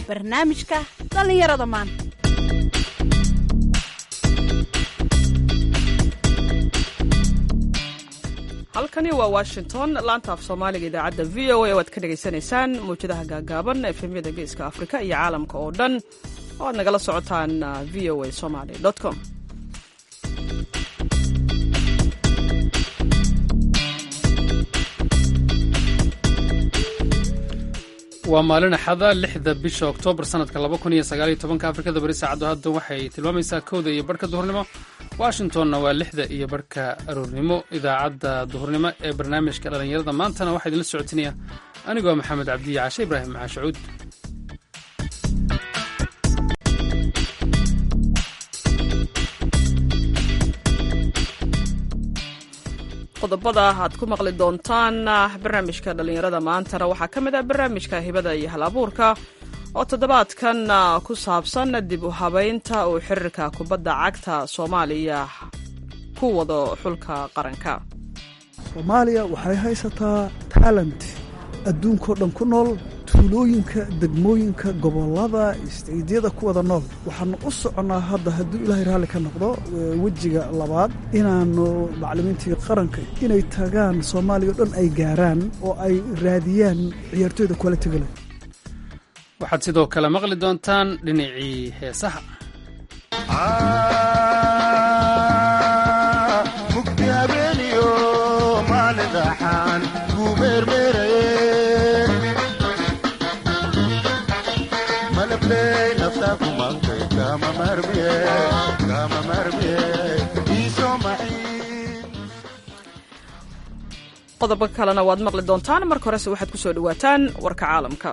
barnaamijka dhallinyarada maanta halkani waa washington laanta af soomaaliga idaacadda v o a oo aad ka dhegaysanaysaan mawjadaha gaagaaban efemyada geeska afrika iyo caalamka oo dhan oo aad nagala socotaan v o a somaly com waa maalin axada lixda bisha oktoobar sanadka laba kun iyo sagaaliyo tobanka afrikada bari saacaddu hadda waxay tilmaamaysaa kowda iyo barhka duhurnimo washingtonna waa lixda iyo barhka aroornimo idaacadda duhurnimo ee barnaamijka dhallinyarada maantana waxaa idinla socotinaya anigoo maxamed cabdiya cashe ibraahim maxaashacuud qodobada aad ku maqli doontaan barnaamijka dhallinyarada maantana waxaa ka mid ah barnaamijka hibada iyo hal abuurka oo toddobaadkan ku saabsan dib u habaynta uu xiriirka kubadda cagta soomaaliya ku wado xulka qaranka soomaaliya waxay haysataa taalent adduunkao dhan ku nool tuulooyinka degmooyinka gobollada isteydyada ku wada nool waxaanu u soconnaa hadda hadduu ilaahay raalli ka noqdo wejiga labaad inaannu macallimiintii qaranka inay tagaan soomaaliya o dhan ay gaaraan oo ay raadiyaan ciyaartooyda kualitiga leh waxaad sidoo kale maqli doontaan dhinacii heesaha mugdi habeeniyo maalin raaxaan kuu meermeeraye malabley naftaa ku maqtay kama marmiye kama marmiye iisoo maxiin qodobo kalena waad maqli doontaan marka horese waxaad ku soo dhowaataan warka caalamka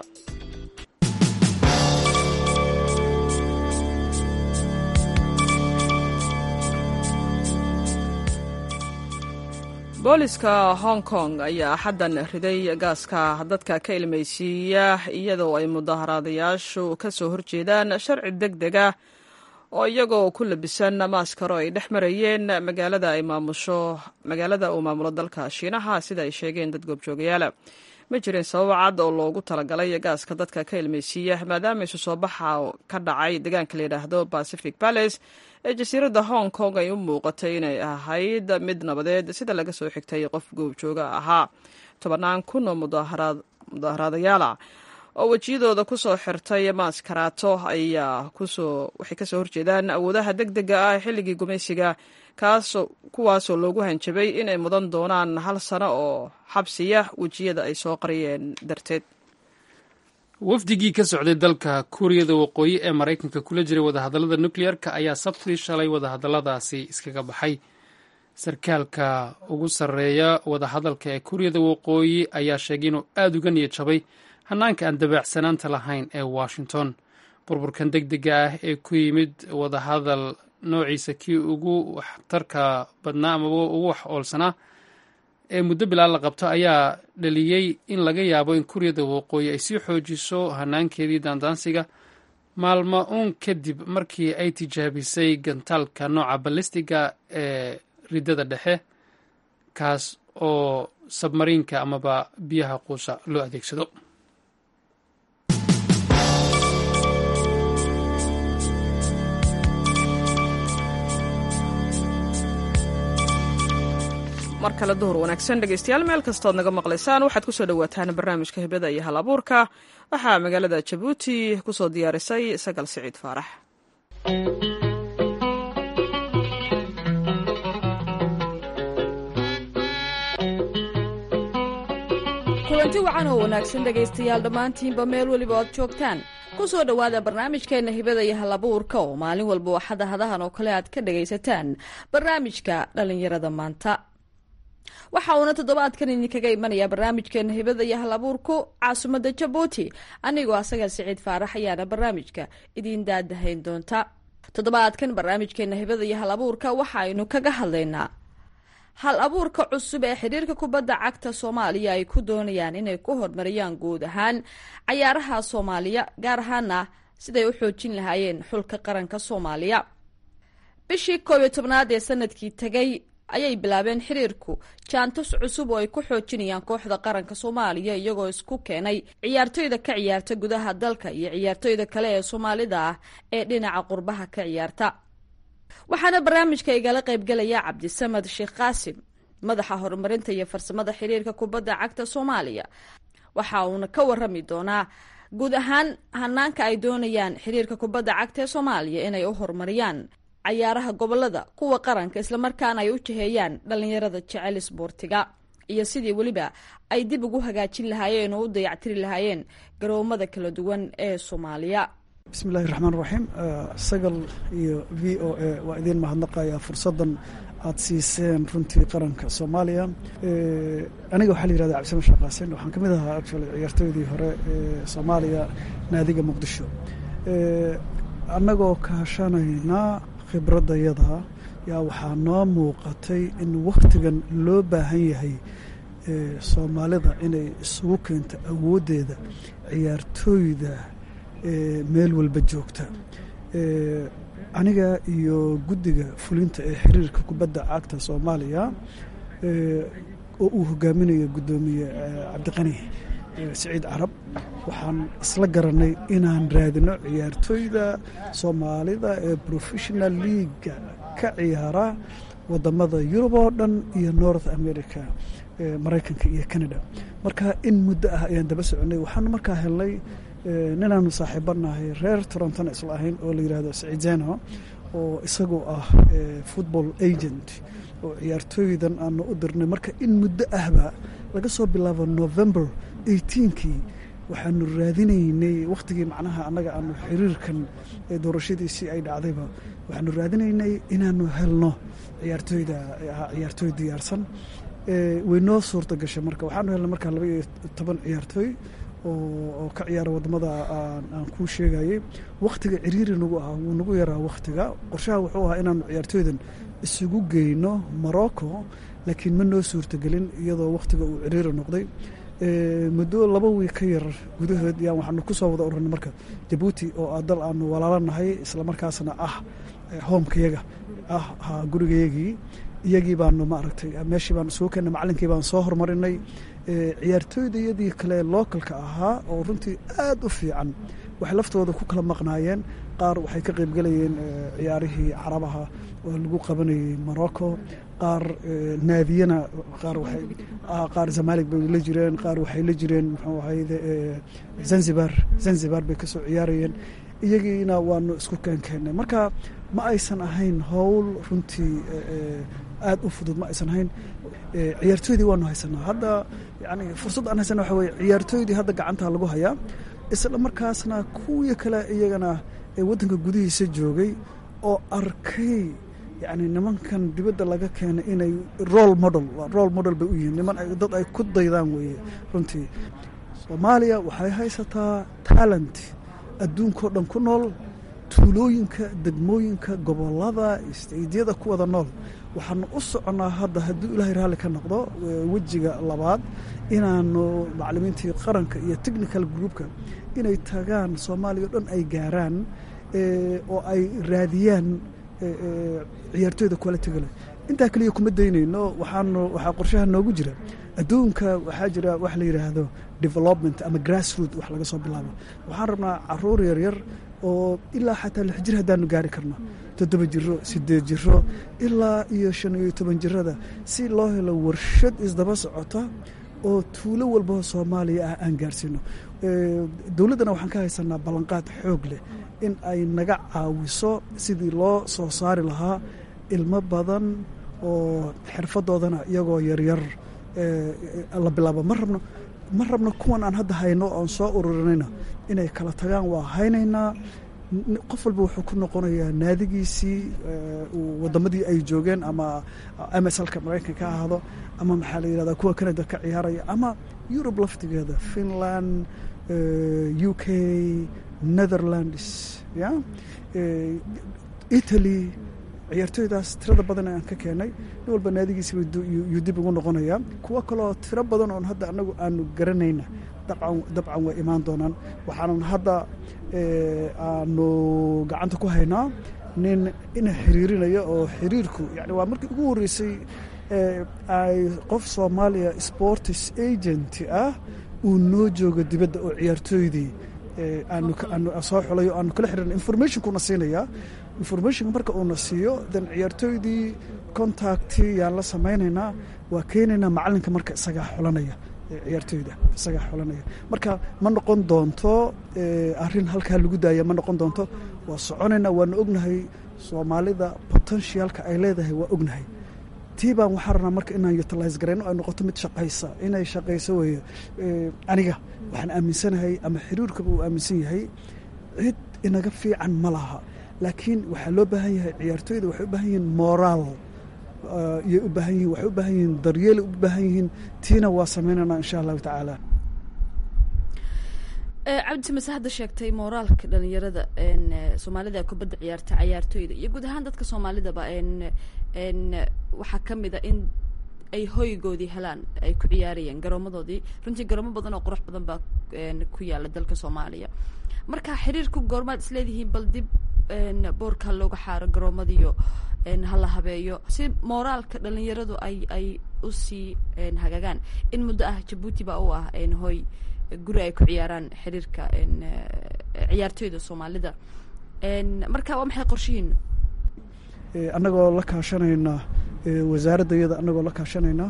booliska hong kong ayaa xaddan riday gaaska dadka ka ilmaysiiya iyadoo ay mudaharaadayaashu ka soo horjeedaan sharci deg deg ah oo iyagoo ku labisan maaskaro ay dhex marayeen magaalada ay maamusho magaalada uu maamulo dalka shiinaha sida ay sheegeen dad goobjoogayaala ma jirin sabab cad oo loogu talagalay gaaska dadka ka ilmaysiiya maadaama isu soo baxa ka dhacay deegaanka la yidhaahdo pacific palace ee jasiiradda hong kong ay u muuqatay inay ahayd mid nabadeed sida laga soo xigtay qof goobjooga ahaa tobannaan kun oo mudaaharaadayaala oo wejiyadooda kusoo xirtay maaskaraato ayaa kusoo waxay kasoo horjeedaan awoodaha deg dega ah xilligii gumaysiga kaasoo kuwaasoo loogu hanjabay inay mudan doonaan hal sano oo xabsiya wejiyada ay soo qariyeen darteed wafdigii ka socday dalka kuuriyada waqooyi ee maraykanka kula jiray wadahadallada nukliyeerka ayaa sabtidii shalay wadahadalladaasi iskaga baxay sarkaalka ugu sarreeya wadahadalka ee kuuriyada waqooyi ayaa sheegay inuu aada uga niyad jabay hanaanka aan dabaacsanaanta lahayn ee washington burburkan deg dega ah ee ku yimid wadahadal noociisa kii ugu waxtarka badnaa amaba ugu wax oolsanaa ee muddo bilaa la qabto ayaa dhaliyey in laga yaabo in kuuriyada waqooyi ay sii xoojiso hanaankeedii daandaansiga maalmo uun kadib markii ay tijaabisay gantaalka nooca ballistiga ee riddada dhexe kaas oo sabmariinka amaba biyaha quusa loo adeegsado mar kale duhur wanaagsan dhegeystayaal meel kastood naga maqlaysaan waxaad kusoo dhowaataan barnaamijka hibada iyo hal abuurka waxaa magaalada jabuuti kusoo diyaarisay sagal siciid faarax kulanti wacan oo wanaagsan dhegaystayaal dhammaantiinba meel weliba oad joogtaan ku soo dhowaada barnaamijkeenna hibada iyo halabuurka oo maalin walba waxada hadahan oo kale aad ka dhagaysataan barnaamijka dhallinyarada maanta waxa uuna toddobaadkan idinkaga imanayaa barnaamijkeena hibada iyo hal abuurku caasimadda jabuuti anigoo asaga siciid faarax ayaana barnaamijka idiin daadahayn doonta toddobaadkan barnaamijkeena hibada iyo hal abuurka waxaaynu kaga hadlaynaa hal abuurka cusub ee xiriirka kubadda cagta soomaaliya ay ku doonayaan inay ku horumariyaan guud ahaan cayaaraha soomaaliya gaar ahaana siday u xoojin lahaayeen xulka qaranka soomaaliya bishii koob iyo tobnaad ee sanadkii tegay ayay bilaabeen xiriirku jaantus cusub oo ay ku xoojinayaan kooxda qaranka soomaaliya iyagoo isku keenay ciyaartoyda ka ciyaarta gudaha dalka iyo ciyaartoyda kale ee soomaalida ah ee dhinaca qurbaha ka ciyaarta waxaana barnaamijka igala qaybgelaya cabdisamad sheekh qaasim madaxa horumarinta iyo farsamada xiriirka kubadda cagta soomaaliya waxa uuna ka warami doonaa guud ahaan hanaanka ay doonayaan xiriirka kubadda cagta ee soomaaliya inay u horumariyaan cayaaraha gobolada kuwa qaranka islamarkaana ay u jiheeyaan dhallinyarada jecel isboortiga iyo sidii weliba ay dib ugu hagaajin lahaayeen oo u dayactiri lahaayeen garoomada kala duwan ee soomaaliya bismi illahi raxmaan raxiim sagal iyo v o a waa idiin mahadnaqayaa fursaddan aad siiseen runtii qaranka soomaaliya aniga waxaa la yihahda cabdisama sheekh qaasin waxaan ka mid ahaa actually ciyaartooydii hore ee soomaaliya naadiga muqdisho annagoo kaashanaynaa khibraddayada yaa waxaa noo muuqatay in wakhtigan loo baahan yahay soomaalida inay isugu keento awooddeeda ciyaartooyda meel walba joogta aniga iyo guddiga fulinta ee xiriirka kubadda cagta soomaaliya oo uu hogaaminayo guddoomiye cabdiqani siciid carab waxaan isla garanay inaan raadino ciyaartooyda soomaalida ee professional leaga ka ciyaara wadamada yurub oo dhan iyo north america maraykanka iyo canada marka in muddo ah ayaan daba soconay waxaanu markaa helnay ninaanu saaxiibanahay reer torontona isla ahayn oo la yihahdo sicizeno oo isagoo ah football agent oo ciyaartooydan aanu u dirnay marka in muddo ahba laga soo bilaabo november eighteenkii waxaanu raadinaynay wakhtigii macnaha annaga aanu xiriirkan doorashadiisii ay dhacdayba waxaanu raadinaynay inaanu helno ciyaartooyda ciyaartooy diyaarsan way noo suurta gashay marka waxaanu helnay markaa laba iyo toban ciyaartooy oo ka ciyaara wadamada aan kuu sheegayey wakhtiga ciriiri nagu ahaa wuu nagu yaraa wakhtiga qorshaha wuxuu ahaa inaanu ciyaartooydan isugu geyno morocco laakiin ma noo suurtagelin iyadoo wakhtiga uu ciriiri noqday muddo laba wiig ka yar gudahood yaan waxaanu ku soo wada ururnay marka jabuuti oo ah dal aanu walaalanahay islamarkaasna ah hoomkayaga ah haa gurigayagii iyagii baanu maaragtay meeshii baan isugu keennay macalinkii baan soo horumarinay ciyaartooydayadii kale localka ahaa oo runtii aad u fiican waxay laftooda ku kala maqnaayeen qaar waxay ka qaybgelayeen ciyaarihii carabaha oo lagu qabanayay morocco qaar naadiyana qaar waxay qaar zamalig bay la jireen qaar waxay la jireen muxuu ahayde zanzibar zanzibar bay kasoo ciyaarayeen iyagiina waanu isku keenkeennay marka ma aysan ahayn howl runtii aad u fudud ma aysan ahayn ciyaartooydii waanu haysanaa hadda yani fursad aan haysana waxa weye ciyaartooydii hadda gacantaa lagu hayaa isla markaasna kuwii kale iyagana ee waddanka gudihiisa joogay oo arkay yani nimankan dibadda laga keenay inay role model role model bay u yihiin niman dad ay ku daydaan weeye runtii soomaaliya waxay haysataa talent adduunkao dhan ku nool tuulooyinka degmooyinka gobolada isteydyada ku wada nool waxaanu u soconnaa hadda hadduu ilaahay raalli ka noqdo wejiga labaad inaanu maclimiintii qaranka iyo technical groupka inay tagaan soomaaliya o dhan ay gaaraan oo ay raadiyaan ciyaartooyda qualitiga leh intaa keliya kuma daynayno waxaanu waxaa qorshaha noogu jira adduunka waxaa jira wax la yidhaahdo development ama grassroot wax laga soo bilaabo waxaan rabnaa caruur yaryar oo ilaa xataa lix jir haddaanu gaari karno toddoba jiro sideed jiro ilaa iyo shan iyo toban jirada si loo helo warshad isdaba socota oo tuulo walba soomaaliya ah aan gaarsiino dowladdana waxaan ka haysanaa ballanqaad xoog leh in ay naga caawiso sidii loo soo saari lahaa ilmo badan oo xirfadoodana iyagoo yaryar la bilaabo ma rabno ma rabno kuwan aan hadda hayno oon soo ururinayna inay kala tagaan waa haynaynaa qof walba wuxuu ku noqonayaa naadigiisii wadamadii ay joogeen ama mslka maraykanka ka ahaado ama maxaa la yihahdaa kuwa canada ka ciyaaraya ama yurub laftigeeda finland u k netherlands ya italy ciyaartooydaas tirada badan aan ka keenay nin walba naadigiisiba yuu dib ugu noqonayaa kuwo kaloo tiro badan oon hadda anagu aanu garanayna dabcan way imaan doonaan waxaanan hadda aanu gacanta ku haynaa nin ina xiriirinaya oo xiriirku yani waa markii ugu horreysay ay qof soomaaliya sports agent ah uu noo joogo dibadda oo ciyaartooydii aanu soo xulayo aanu kala xiriirna informationkuna siinayaa informationka marka uuna siiyo dan ciyaartooydii contacti yaan la samaynaynaa waa keenaynaa macalinka marka isagaa xulanaya ciyaartooyda isagaa xulanaya marka ma noqon doonto arrin halkaa lagu daaya ma noqon doonto waa soconaynaa waanu ognahay soomaalida potentialka ay leedahay waa ognahay tii baan waxaa rabnaa marka inaan utilise garayno ay noqoto mid shaqaysa inay shaqayso weeye aniga waxaan aaminsanahay ama xiriirkaba uu aaminsan yahay cid inaga fiican ma laha laakiin waxaa loo baahan yahay ciyaartooyda waxay u baahan yihiin moraal iyay u baahan yihin waxay u baahan yihiin daryeelay u baahan yihiin tiina waa sameynaynaa insha allahu tacaala cabdi mase hadda sheegtay mooraalka dhalinyarada soomaalida kubadda ciyaarta cayaartooyda iyo guud ahaan dadka soomaalidaba waxaa ka mid a in ay hoygoodii helaan ay ku ciyaarayeen garoomadoodii runtii garoomo badan oo qurux badan baa ku yaala dalka soomaaliya marka xiriirku goormaad isleedihiin bal dib boorka looga xaaro garoomadiyo hala habeeyo si mooraalka dhalinyaradu ay ay usii hagaagaan in muddo ah jabuuti baa u ah hoy guri ay ku ciyaaraan xiriirka ciyaartooyda soomaalida marka waa maxay qorshihiinu annagoo la kaashanayna wasaaradda iyada annagoo la kaashanayna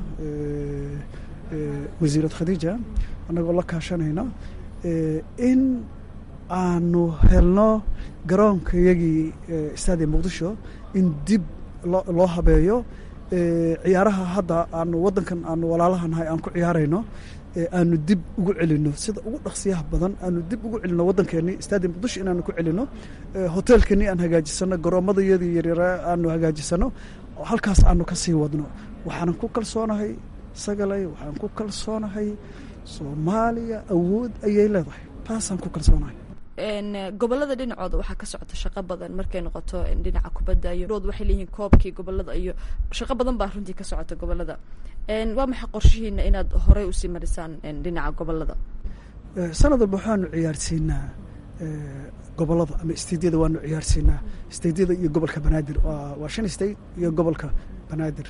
wasiirad khadiija annagoo la kaashanayna in aanu helno garoonka iyagii stadia muqdisho in dib loo habeeyo ciyaaraha hadda aanu waddankan aanu walaalahanhay aan ku ciyaarayno aanu dib ugu celino sida ugu dhaqsiyaha badan aanu dib ugu celino waddankeennii stadia muqdisho inaanu ku celino hoteelkeennii aan hagaajisano garoomadayadii yaryara aanu hagaajisano halkaas aanu ka sii wadno waxaanan ku kalsoonahay sagalay waxaan ku kalsoonahay soomaaliya awood ayay leedahay taasaan ku kalsoonahay gobolada dhinacooda waxaa ka socota shaqo badan markay noqoto dhinaca kubadda iyo waxay leeyihiin koobkii gobolada iyo shaqo badan baa runtii ka socota gobolada waa maxay qorshihiina inaad horey usii marisaan dhinaca gobolada sanad walba waxaanu ciyaarsiinaa gobolada ama stadiyada waanu ciyaarsiinaa stadiyada iyo gobolka banaadir waa shan state iyo gobolka banaadir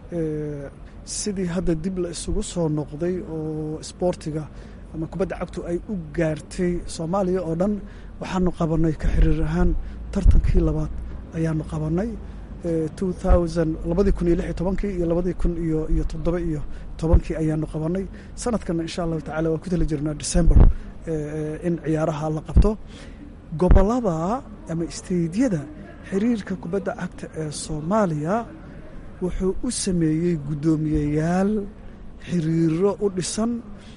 sidii hadda dib la isugu soo noqday oo sboortiga ama kubadda cagtu ay u gaartay soomaaliya oo dhan waxaanu qabanay ka xiriir ahaan tartankii labaad ayaanu qabanay two thousand labadii kun iyo lix iyo tobankii iyo labadii kun iyo iyo toddoba iyo tobankii ayaanu qabanay sanadkana insha allahu tacala waan ku tali jirnaa december in ciyaaraha la qabto gobolada ama isteydyada xiriirka kubadda cagta ee soomaaliya wuxuu u sameeyey guddoomiyeyaal xiriiro u dhisan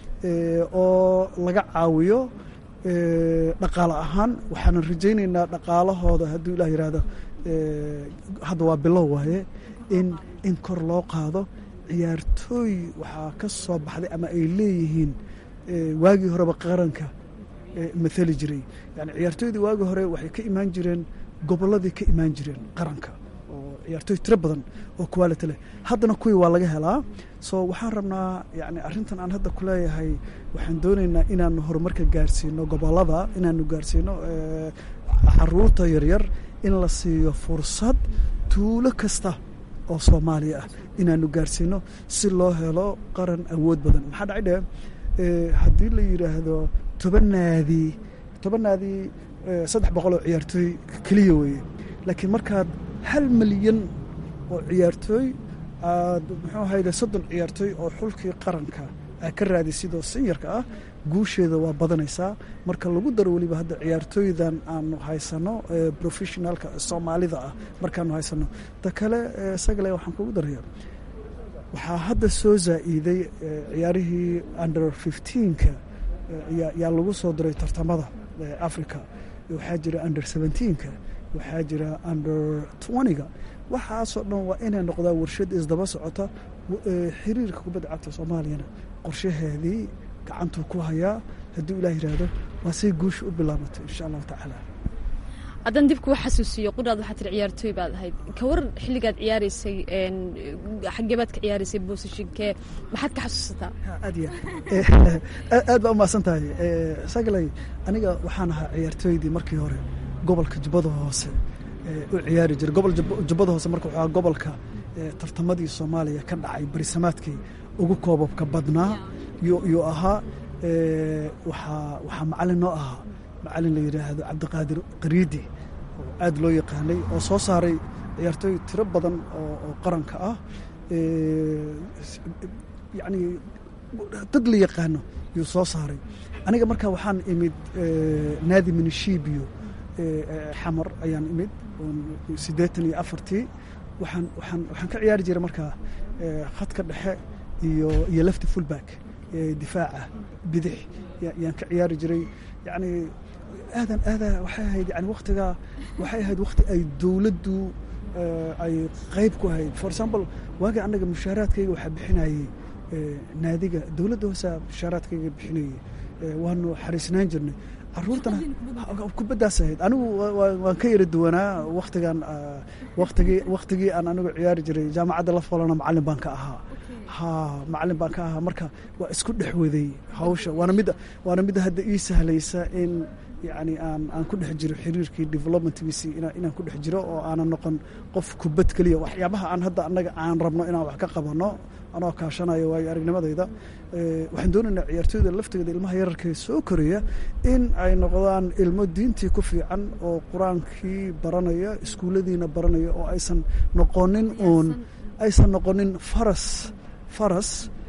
oo laga caawiyo dhaqaale ahaan waxaanan rajaynaynaa dhaqaalahooda hadduu ilah yihahdo hadda waa bilow waaye in in kor loo qaado ciyaartooy waxaa ka soo baxday ama ay leeyihiin waagii horeba qaranka mathali jiray yani ciyaartooydii waagii hore waxay ka imaan jireen gobolladii ka imaan jireen qaranka oo ciyaartooy tiro badan oo quality leh haddana kuwii waa laga helaa so waxaan rabnaa yani arrintan aan hadda ku leeyahay waxaan doonaynaa inaanu horumarka gaarsiino gobolada inaanu gaarsiino caruurta yaryar in la siiyo fursad tuulo kasta oo soomaaliya ah inaanu gaarsiino si loo helo qaran awood badan maxaa dhacay dhe haddii la yidhaahdo toban naadi toban naadi saddex boqol oo ciyaartooy keliya weeye laakiin markaad hal milyan oo ciyaartooy aad muxuu ahayde soddon ciyaartooy oo xulkii qaranka aad ka raadisidoo sinyarka ah guusheeda waa badanaysaa marka lagu daro weliba hadda ciyaartooydan aanu haysano professionaalka soomaalida ah markaanu haysano ta kale sagale waxaan kugu daraya waxaa hadda soo zaa'iiday ciyaarihii under fifteenka yaa lagu soo diray tartamada africa waxaa jira under seventeenka waxaa jira under twentyga waxaasoo dhan waa inay noqdaa warshad isdaba socota xiriirka kubadda cagta soomaaliyana qorshaheedii gacantuu ku hayaa hadduu ilaah yidhaahdo waa say guusha u bilaabatay insha allahu tacaala haddaan dib kuu xasuusiyo qudhaad waxaa tiri ciyaartooy baad ahayd ka war xilligaad ciyaaraysay xaggee baad ka ciyaaraysay boosashinkee maxaad ka xasuusataa aad ya aad baa umahadsan tahay sagalay aniga waxaan ahaa ciyaartooydii markii hore gobolka jubbada hoose u ciyaari jiray gobol jubbada hoose marka waxaa gobolka tartamadii soomaaliya ka dhacay barisamaadkii ugu koobabka badnaa yuu ahaa waxaa waxaa macalin noo ahaa macalin la yidhaahdo cabdiqaadir qariidi oo aad loo yaqaanay oo soo saaray ciyaartooy tiro badan oo qaranka ah yacni dad la yaqaano yuu soo saaray aniga marka waxaan imid naadi minishibiyo xamar ayaan imid siddeetan iyo afartii waxaan waxaan waxaan ka ciyaari jiray markaa khadka dhexe iyo iyo lefty fullback difaaca bidix yaan ka ciyaari jiray yacni aadan aada waxay ahayd yani waktigaa waxay ahayd wakti ay dowladdu ay qayb ku ahayd for example waagii annaga mushaaraadkayga waxaa bixinayey naadiga dowladda hoosaa mushaaraadkayga bixinayey waanu xariisnaan jirnay caruurtana kubaddaas ahayd anigu waan ka yara duwanaa waktigan watigii waktigii aan anigu ciyaari jiray jaamacadda la folana macallin baan ka ahaa ha macallin baan ka ahaa marka waa isku dhex waday hawsha waana midda waana midda hadda ii sahlaysa in yacni aan aan ku dhex jiro xiriirkii developmentgiisii inaan ku dhex jiro oo aanan noqon qof kubad keliya waxyaabaha aan hadda annaga aan rabno inaan wax ka qabanno anoo kaashanayo waayo aragnimadayda waxaan doonaynaa ciyaartooyda laftigeeda ilmaha yararkee soo koraya in ay noqdaan ilmo diintii ku fiican oo qur-aankii baranaya iskuulladiina baranaya oo aysan noqonin uun aysan noqonin faras faras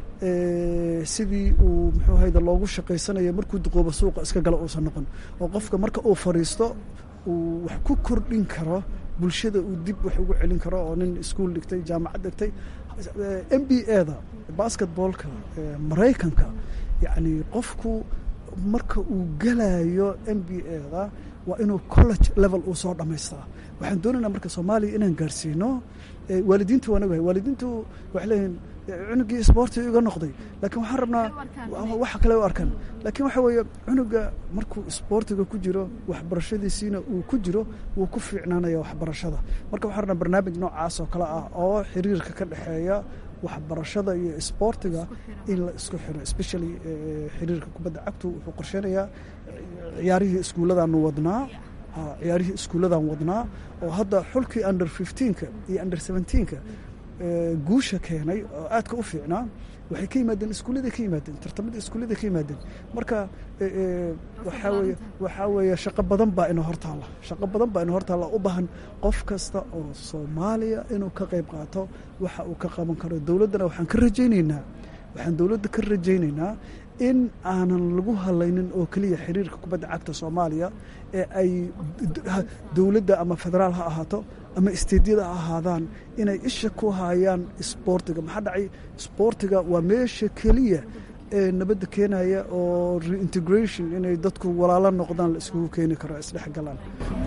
sidii uu muxuu hayda loogu shaqaysanaya markuu duqoobo suuqa iska gala uusan noqon oo qofka marka uu fadhiisto uu wax ku kordhin karo bulshada uu dib wax ugu celin karo oo nin iskuol dhigtay jaamacad dhigtay m b eda basketboolka maraykanka yacni qofku marka uu galayo m b eda waa inuu college level uu soo dhammaystaa waxaan doonaynaa marka soomaaliya inaan gaarsiino waalidiintu waan ogahay waalidiintu waxay leeyihin cunugii isboorti iga noqday laakiin waxaan rabnaa waxa kale u arkan laakiin waxa weeye cunuga markuu isboortiga ku jiro waxbarashadiisiina uu ku jiro wuu ku fiicnaanaya waxbarashada marka waxaan rabnaa barnaamij noocaas oo kale ah oo xiriirka ka dhexeeya waxbarashada iyo isboortiga in la isku xiro especially xiriirka kubadda cagtu wuxuu qorsheynayaa ciyaarihii iskuulladaanu wadnaa ciyaarihii iskuulladan wadnaa oo hadda xulkii under fifteenka iyo under seventeenka guusha keenay oo aadka u fiicnaa waxay ka yimaadeen iskuulladay ka yimaadeen tartamada iskuulladay ka yimaadeen marka waxaa weeye waxaa weeye shaqo badan baa ina hortaalla shaqo badan baa ina hortaalla u baahan qof kasta oo soomaaliya inuu ka qayb qaato waxa uu ka qaban karo dowladdana waxaan ka rajaynaynaa waxaan dowladda ka rajaynaynaa in aanan lagu halaynin oo keliya xiriirka kubadda cagta soomaaliya ee ay dowladda ama federaal ha ahaato ama isteedyada ha ahaadaan inay isha ku hayaan isboortiga maxaa dhacay isboortiga waa meesha keliya ee nabadda keenaya oo reintegration inay dadku walaalo noqdaan la iskugu keeni karo isdhexgalaan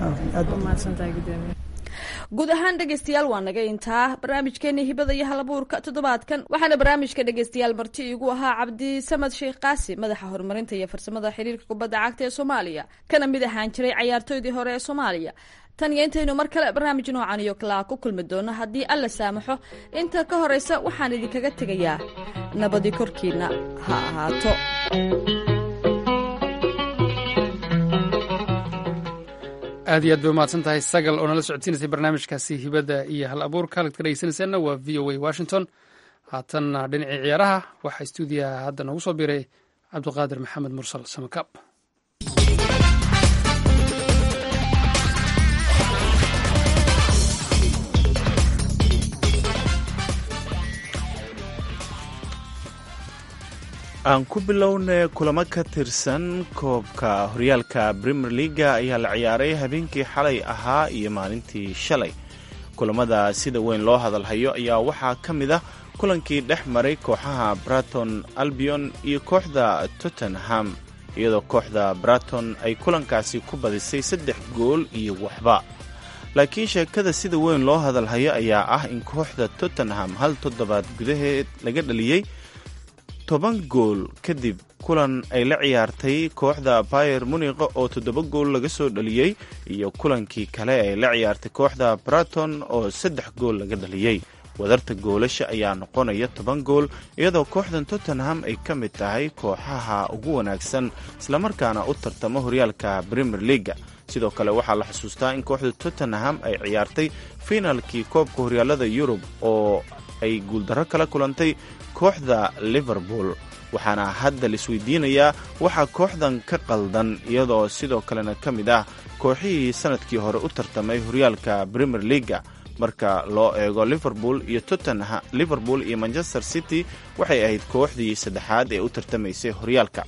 guud ahaan dhegeystayaal waa naga intaa barnaamijkeeni hibada iyo halabuurka toddobaadkan waxaana barnaamijka dhegeystayaal marti iigu ahaa cabdisamad sheekh qaasi madaxa horumarinta iyo farsamada xiriirka kubadda cagta ee soomaaliya kana mid ahaan jiray cayaartooydii hore ee soomaaliya tan iyo intaynu mar kale barnaamij noocan iyo kalaa ku kulmi doono haddii alla saamaxo inta ka horeysa waxaan idinkaga tegayaa nabadi korkiina ha ahaato aad iyo aad bay umahadsan tahay sagal oo nala socodsiinaysay barnaamijkaasi hibadda iyo hal abuurka halkaad ka dhegeysanaysaanna waa v o a washington haatanna dhinacii ciyaaraha waxaa stuudiyaha hadda noogu soo biray cabdiqaadir maxamed mursal samakaab aan ku bilowna kulamo ka tirsan koobka horyaalka premier leaga ayaa la ciyaaray habeenkii xalay ahaa iyo maalintii shalay kulamada sida weyn loo hadalhayo ayaa waxaa ka mid ah kulankii dhex maray kooxaha braton albion iyo kooxda tottenham iyadoo kooxda braton ay kulankaasi ku badisay saddex gool iyo waxba laakiin sheekada sida weyn loo hadalhayo ayaa ah in kooxda tottenham hal toddobaad gudaheed laga dhaliyey toban gool kadib kulan ay la ciyaartay kooxda bayer muniqa oo toddoba gool laga soo dhaliyey iyo kulankii kale ay la ciyaartay kooxda braton oo saddex gool laga dhaliyey wadarta goolasha ayaa noqonaya toban gool iyadoo kooxdan tottenham ay ka mid tahay kooxaha ugu wanaagsan islamarkaana u tartamo horyaalka premier leaga sidoo kale waxaa la xusuustaa in kooxda tottenham ay ciyaartay finalkii koobka horyaalada yurub oo ay guuldarro kala kulantay kooxda liverpool waxaana hadda laisweydiinayaa waxaa kooxdan ka qaldan iyadoo sidoo kalena ka mid ah kooxihii sanadkii hore u tartamay horyaalka premier leaga marka loo eego liverpool iyo tottenham liverpool iyo manchester city waxay ahayd kooxdii saddexaad ee u tartamaysay horyaalka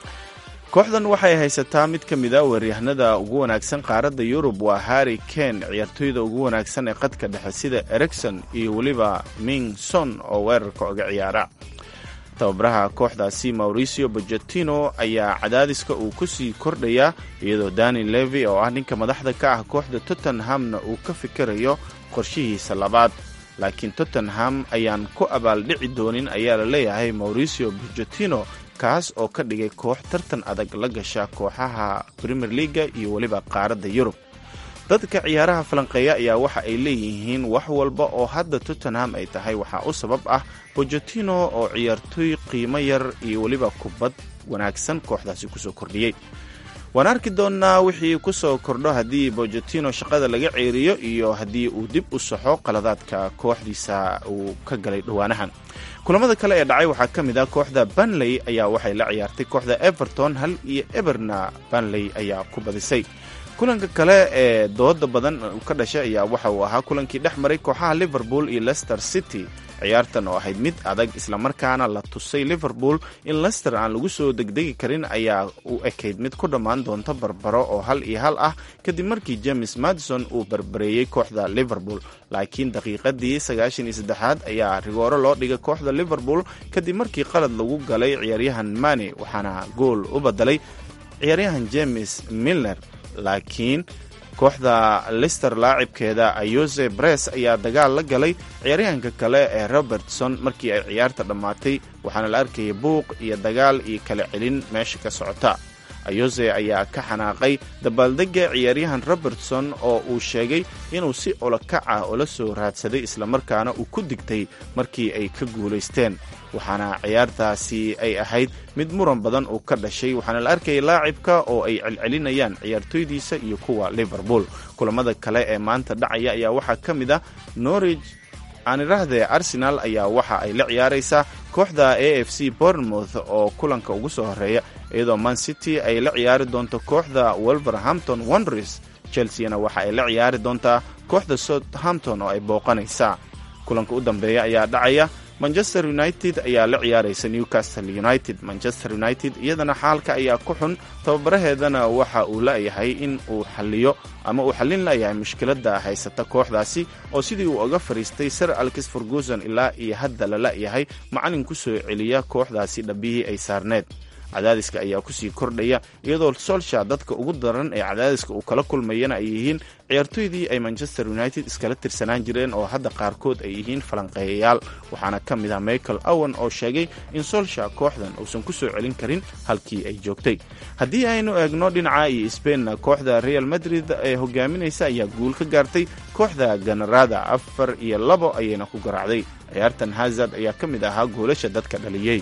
kooxdan waxay haysataa mid ka mid a weeryahanada ugu wanaagsan qaaradda yurub waa harry kane ciyaartooyda ugu wanaagsan ee qadka dhexe sida ericson iyo weliba mingson oo weerarka oga ciyaara tababaraha kooxdaasi mauricio bojatino ayaa cadaadiska uu ku sii kordhayaa iyadoo dani levi oo ah ninka madaxda ka ah kooxda tottenhamna uu ka fikirayo qorshihiisa labaad laakiin tottenham ayaan ku abaaldhici doonin ayaa la leeyahay mauricio bojatino kaas oo ka dhigay koox tartan adag la gasha kooxaha premier leaga iyo weliba qaaradda yurub dadka ciyaaraha falanqeeya ayaa waxa ay leeyihiin wax walba oo hadda tottenham ay tahay waxaa u sabab ah bojatino oo ciyaartooy qiimo yar iyo weliba kubad wanaagsan kooxdaasi kusoo kordhiyey waan arki doonnaa wixii ku soo kordho haddii bojatino shaqada laga ceeriyo iyo haddii uu dib u saxo qaladaadka kooxdiisa uu ka galay dhowaanahan kulamada kale ee dhacay waxaa ka mid ah kooxda banley ayaa waxay la ciyaartay kooxda everton hal iyo eberna banley ayaa ku badisay kulanka kale ee dooda badan ka dhashay ayaa waxa uu ahaa kulankii dhex maray kooxaha liverpool iyo leicester city ciyaartan oo ahayd mid adag islamarkaana la tusay liverpool in lester aan lagu soo degdegi karin ayaa u ekayd mid ku dhammaan doonta barbaro oo hal iyo hal ah kadib markii james madison uu barbareeyey kooxda liverpool laakiin daqiiqadii sagaashan iyo saddexaad ayaa rigooro loo dhigay kooxda liverpool kadib markii qalad lagu galay ciyaaryahan mane waxaana gool u badalay ciyaaryahan james milner laakiin kooxda lister laacibkeeda ayose bres ayaa dagaal la galay ciyaaryahanka kale ee robertson markii ay ciyaarta dhammaatay waxaana la arkayay buuq iyo dagaal iyo kala celin meesha ka socota ayose ayaa ka xanaaqay dabaaldegga ciyaaryahan robertson oo uu sheegay inuu si olokac ah ula soo raadsaday islamarkaana uu ku digtay markii ay ka guulaysteen waxaana ciyaartaasi ay ahayd mid muran badan uu ka dhashay waxaana la arkayay laacibka oo ay celcelinayaan ciyaartooydiisa iyo kuwa liverpool kulamada kale ee maanta dhacaya ayaa waxaa ka mid ah norwich aanirahdee arsenal ayaa waxa ay la ciyaaraysaa kooxda a f c bournemouth oo kulanka ugu soo horeeya iyadoo man city ay la ciyaari doonto kooxda wolverhampton wonders chelseana waxa ay la ciyaari doontaa kooxda southampton oo ay booqanaysaa kulanka u dambeeya ayaa dhacaya manchester united ayaa la ciyaaraysa newcastle united manchester united iyadana xaalka ayaa ku xun tababaraheedana waxa uu la'yahay in uu xaliyo ama uu xallin la'yahay mushkiladda haysata kooxdaasi oo sidii uu oga fadhiistay sir alkis ferguson ilaa iyo hadda la la'yahay macalin ku soo celiya kooxdaasi dhabbihii ay saarneed cadaadiska ayaa kusii kordhaya iyadoo solsha dadka ugu daran ee cadaadiska uu kala kulmayana ay yihiin ciyaartooydii ay manchester united iskala tirsanaan jireen oo hadda qaarkood ay yihiin falanqeeyayaal waxaana ka mid ah michael owen oo sheegay in solsha kooxdan uusan ku soo celin karin halkii ay joogtay haddii aynu eegno dhinaca iyo sbainna kooxda real madrid ee hogaaminaysa ayaa guul ka gaartay kooxda ganarada afar iyo labo ayayna ku garaacday ciyaartan hazard ayaa ka mid ahaa goolasha dadka dhaliyey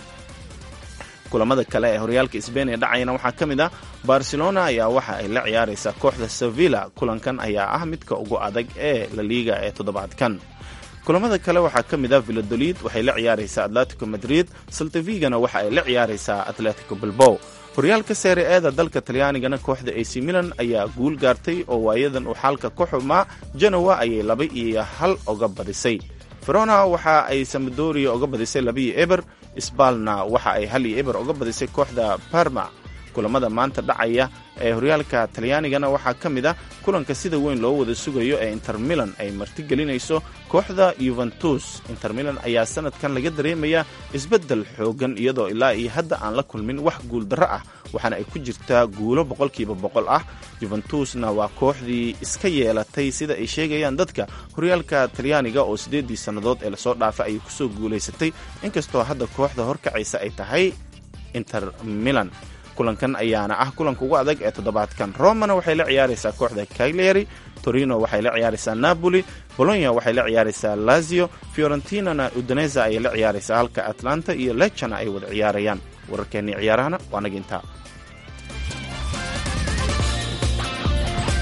kulamada kale ee horyaalka sbain ee dhacayana waxaa ka mid ah barcelona ayaa waxa ay la ciyaaraysaa kooxda sevilla kulankan ayaa ah midka ugu adag ee la liiga ee toddobaadkan kulamada kale waxaa ka mid ah villadolid waxay la ciyaaraysaa atletico madrid saltavigana waxa ay la ciyaaraysaa atletico bilbow horyaalka seere eeda dalka talyaanigana kooxda ac milan ayaa guul gaartay oo waayadan uu xaalka ku xumaa genowa ayay laba iyo hal oga badisay verona waxa ay samadoria oga badisay labiyo eber sbalna waxa ay hal iyo eber oga badisay kooxda parma kulamada maanta dhacaya ee horyaalka talyaanigana waxaa ka mid ah kulanka sida weyn loo wada sugayo ee inter milan ay martigelinayso kooxda yuventus inter milan ayaa sanadkan laga dareemayaa isbeddel xoogan iyadoo ilaa iyo hadda aan la kulmin wax guuldarro ah waxaana ay ku jirtaa guulo boqolkiiba boqol ah yuventusna waa kooxdii iska yeelatay sida ay sheegayaan dadka horyaalka talyaaniga oo siddeeddii sannadood ee lasoo dhaafay ayay kusoo guulaysatay inkastoo hadda kooxda horkacaysa ay tahay inter milan kulankan ayaana ah kulanka ugu adag ee toddobaadkan romana waxay la ciyaaraysaa kooxda cagliari torino waxay la ciyaaraysaa napoli bolonya waxay la ciyaaraysaa lazio fiorentinana udaneza ayay la ciyaaraysaa halka atlanta iyo lechana ay wada ciyaarayaan wararkeennii ciyaarahana waa naga intaa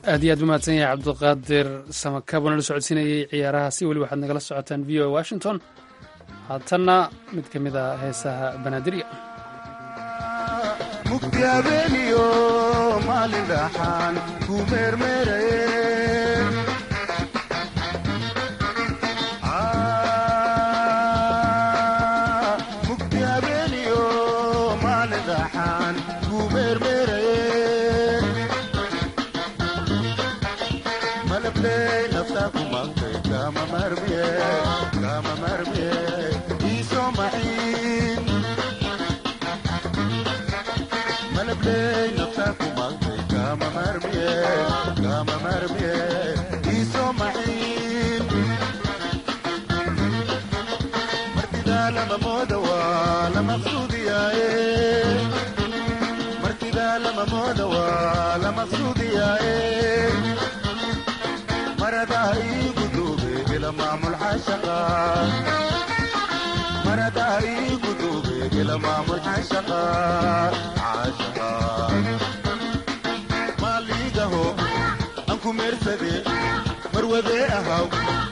aad iyo aad u mahadsan yahay cabdiqaadir samakab oo nala socodsiinayay ciyaaraha si weli waxaad nagala socotaan v o washington haatanna mid ka mid a heesaha banaadirya mugdi habeeniyo maalin dhaxaan ku meermeeraye mugdi habeeniyo maalin dhaxaan ku meermeeraye malabley naftaa ku maqtay kama marmiye kama marmiye iisoo maxiin malabley naftaa ku maqtay kama marmiye kama marmiye iisoo maxiin martidaa lama mooda waa la maqsuudiyaaye martidaa lama mooda waa la maqsuudiyaaye maradaa iigu duube ila maamul xashaqa maradaa iigu duube ila maamul xashaqa xashaqa maaliigaho aan ku meersade marwadee ahaw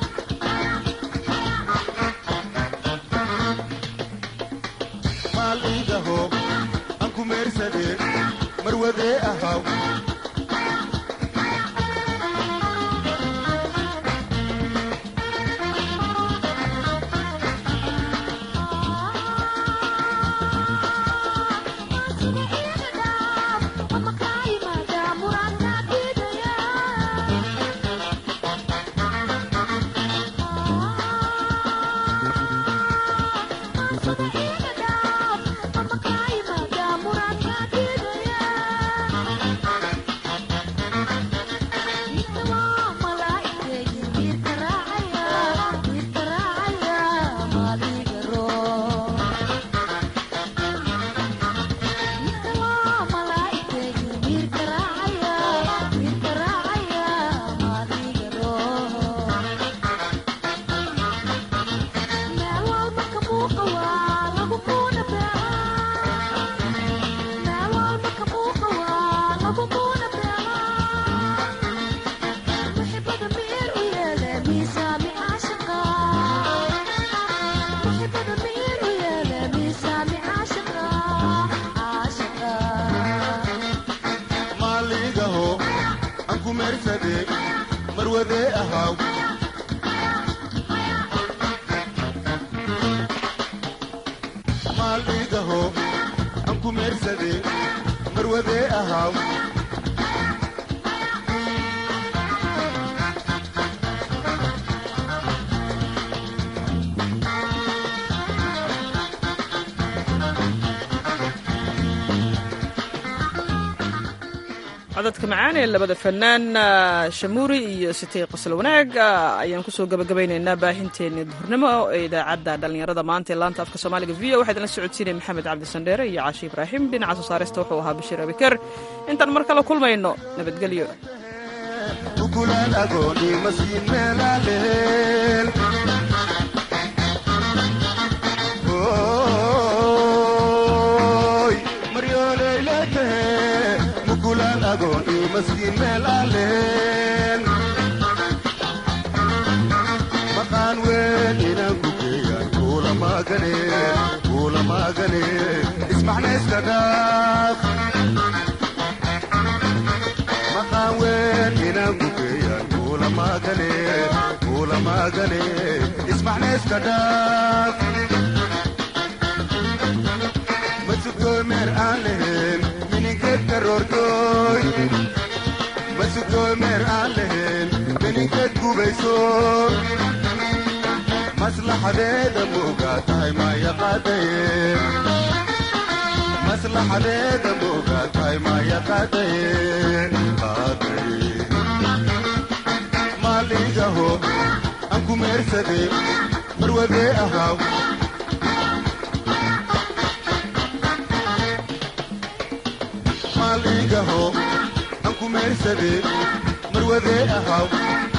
maaliigaho aan ku meersade marwadee ahaw maaliigaho aan ku meersade marwadee ahaw maaliigaho aan ku meersade marwadee ahaw codadka macaan ee labada fanaan shamuuri iyo sitay qosol wanaag ayaan kusoo gabagabaynaynaa baahinteeni duhurnimo ee idaacadda dhallinyarada maanta ee laanta afka soomaaliga v o waxaa idinla socodsiinaya maxamed cabdi sandheere iyo caashi ibraahim dhinaca soo saarista wuxuu ahaa bashiir abiker intaan mar kale kulmayno nabadgelyo ukulaan agooni masiin meelaaleel Ooy, maryooleyleetahe mukulaan agooni masiin meelaaleel maqaan weyn inaan ku geeyaan kuula maagane kuula maagane ismaxnayska dhaaf maqaan weyn inaan ku geeyaan kuula maagane kuula maagane ismaxnayska dhaaf masugooy meer aan lahayn mininkeed karoortooy masugooy meer aan lahayn mininkeed gubayso maslaxadeeda moogaa tahay maya qaadaye maslaxadeeda moogaa tahay maya qaadaye qaadaye maaliigaho aan ku meersade marwadee ahaw maaliigaho aan ku meersade marwadee ahaw